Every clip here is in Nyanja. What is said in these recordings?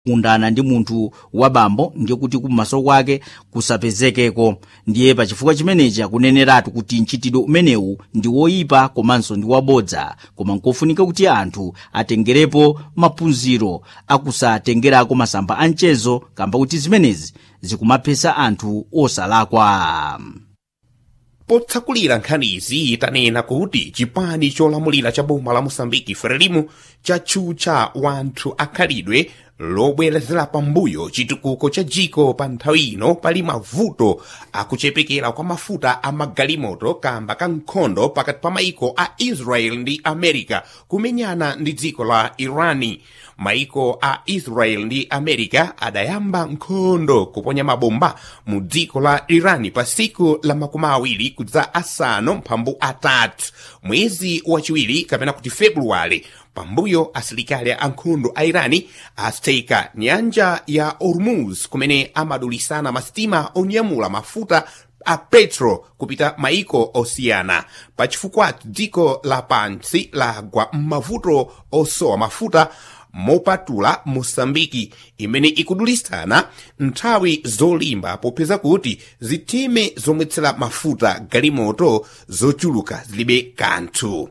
kundana ndi munthu wabambo ndiye kuti kummaso kwake kusapezekeko ndiye pachifukwa chimenechi akuneneratu kuti mchitidwe umenewu ndi woyipa komanso ndi wabodza koma nkofunika kuti anthu atengerepo maphunziro akusatengerako masamba a mchezo kamba kuti zimenezi zikumaphetsa anthu osalakwa potsakulira nkhanizi tanena kuti chipani cholamulira cha boma la mosambiki frelimo chatchutcha wanthu akhalidwe lobwerezera pambuyo chitukuko cha dziko pa nthawi ino pali mavuto akuchepekera kwa mafuta a magalimoto kamba ka nkhondo pakati pa maiko a israel ndi america kumenyana ndi dziko la irani maiko a israel ndi america adayamba nkhondo kuponya mabomba mu dziko la irani pa siku la makumi awiri kudza asanu mphambu atatu mwezi wachiwiri kapena kuti februwale pambuyo asilikali ankhondo a irani atseka nyanja ya hormuz kumene amadulisana masitima onyamula mafuta a petro kupita maiko osiyana pachifukwa dziko lapansi lagwa m'mavuto osowa mafuta mopatula mosambiki imene ikudulisana nthawi zolimba popeza kuti zitime zomwetsera mafuta galimoto zochuluka zilibe kanthu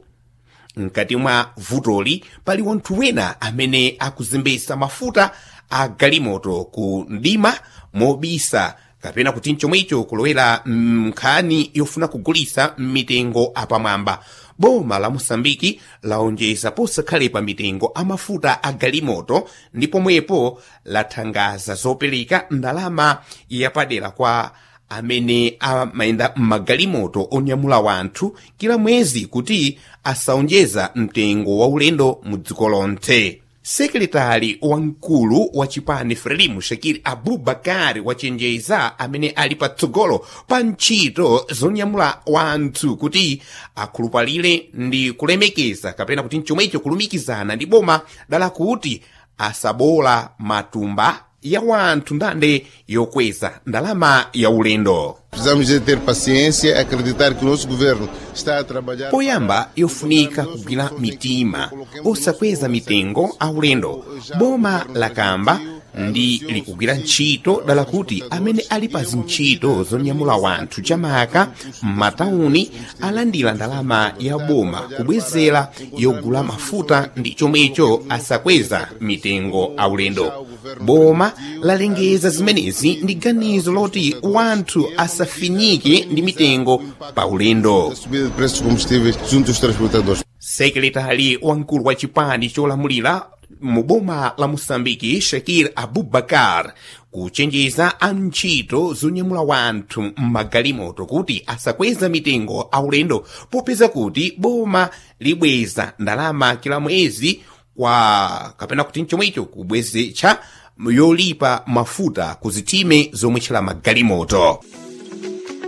mkati mwa vutoli pali wanthu wena amene akuzembesa mafuta a galimoto ku mdima mobisa kapena kuti mchomwecho kulowera nkhani yofuna kugulisa mitengo apamwamba boma la mosambiki laonjeza posakhalepa mitengo amafuta a galimoto ndi pomwepo lathangaza zopereka ndalama yapadera kwa amene amayenda m'magalimoto onyamula wanthu kila mwezi kuti asaonjeza mtengo wa ulendo mu dziko lonse sekretari wamkulu wa chipani frelimu shakiri abubakari wachenjeza amene ali patsogolo pa ntchito zonyamula wanthu kuti akhulupalire ndi kulemekeza kapena kuti mchomwecho kulumikizana ndi boma dala kuti asabola matumba ya wanthu ndande yokweza ndalama ya ulendo Precisamos de ter paciência, acreditar que o nosso governo está a trabalhar. poyamba yofunika kugwira mitima osakweza mitengo aulendo boma lakamba ndi likugwira ntchito dala kuti amene ali pa zintchito zonyamula wanthu chamaka m'matauni alandira ndalama ya boma kubwezera yogula mafuta ndi chomwecho asakweza mitengo aulendo boma lalengeza zimenezi ndi ganizo loti wanthu asafinyike ndi mitengo pa ulendo Subida de preços de combustíveis junto aos transportadores. sekretari wamkulu wa chipani cholamulira mu boma la moçambike shakir abubakar kuchenjeza antchito zonyamula wanthu m'magalimoto kuti asakweza mitengo aulendo popeza kuti boma libweza ndalama kila mwezi kwa kapena kuti mchomwecho kubwezetsa yolipa mafuta ku zitime zomwetchera magalimoto